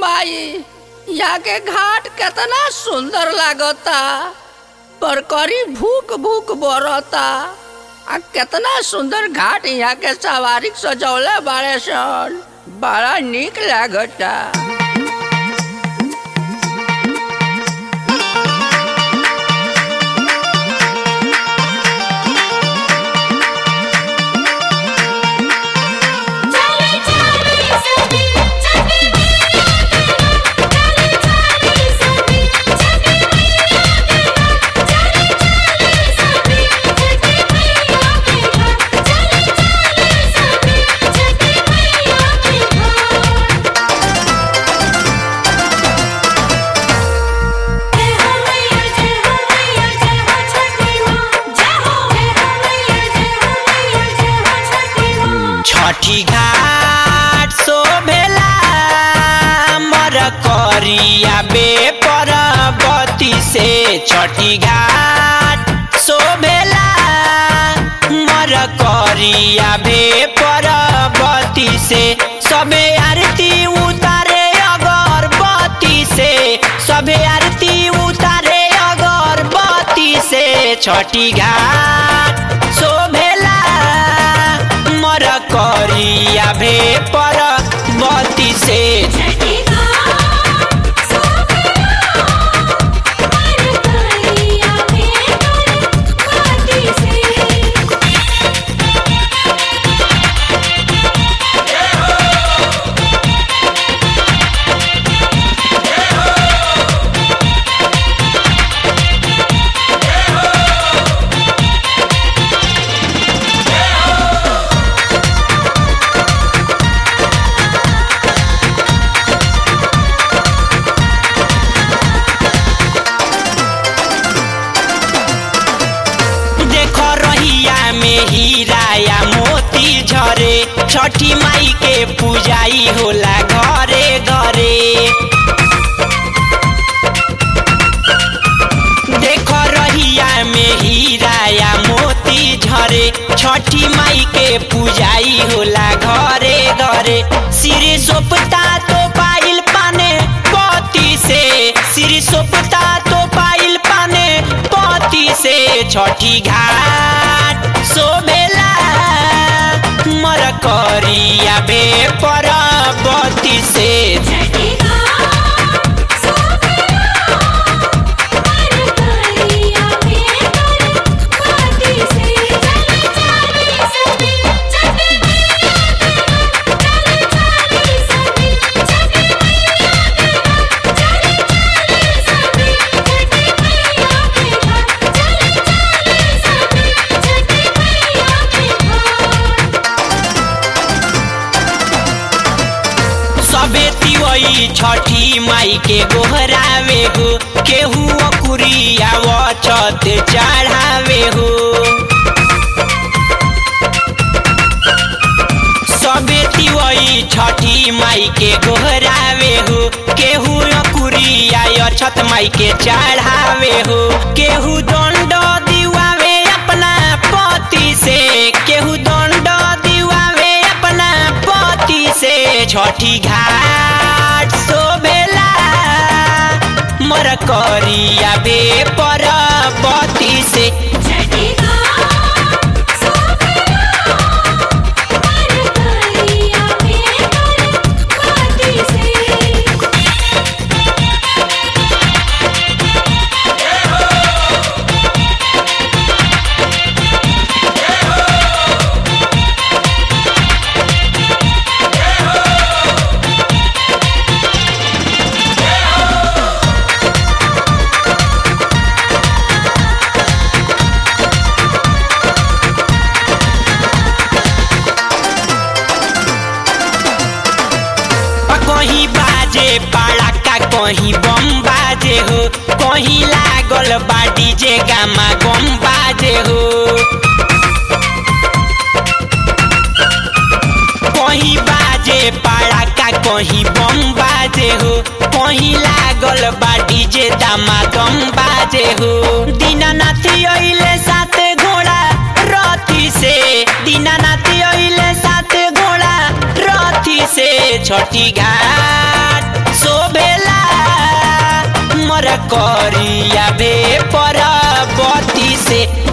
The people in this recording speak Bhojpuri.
माई यहाँ के घाट केतना सुंदर लागता पर करी भूख भूख बरता आ केतना सुंदर घाट यहाँ के सवारी सजौले बाड़े सन बड़ा निक लागता चले चले सभी चले मैया के चले चले सभी चले मैया के चले चले सभी चले मैया के चले चले सभी चले मैया के जय हो मैया जय हो मैया जय हो छठी मां जय हो जय हो मैया जय हो मैया जय हो छठी मां छठी घाट शोभेला मर करिया बे परबती से छठी घाट शोभेला मर करिया बे परबती से सबे आरती उतारे अगरबत्ती से सबे आरती उतारे अगरबत्ती से छठी घाट शोभेला मर करिया भे पर बत्ती से छठी घाट सोफिया पर करिया बेकर बाती से देख रहिया में हीरा या मोती झरे छठी माई के पूजाई होला घरे घरे देख रहिया में हीरा या मोती झरे छठी माई के पूजाई होला घरे घरे सिर सोपता तो पाइल पाने पति से सिर सोपता तो पाइल पाने पति से छठी घाट शोभेला मर करिया बे परबती से छठी घाट सोफिया पर करिया बेकर बाती से चले चले सभी चले मैया के चले चले सभी चले मैया के चले चले सभी चले मैया के चले चले सभी चले मैया के सबे तिवई छठी माई के गोहरावे हो केहू अकुरिया छत चढ़ावे हो सबे तिवई छठी माई के गोहरावे हो केहू अकुरिया छत माई के चढ़ावे हो केहू दंड दिवावे अपना पति से केहू दंड दिवावे अपना पति से छठी घाट शोभेला मर करिया बे परबती से छठी घाट सोफिया पर करिया बेकर बाती से कहीं बाजे पड़ाका कहीं बम बाजे हो कहीं लागल बा डीजे गामा गम बाजे हो कहीं बाजे पड़ाका कहीं बम बाजे हो कहीं लागल बा डीजे दामा दम बाजे हो दीनानाथ अइले साथ घोड़ा रथी से दीनानाथ अइले साथ घोड़ा रथी से छठी घाट सो पर करिया बे पर बती से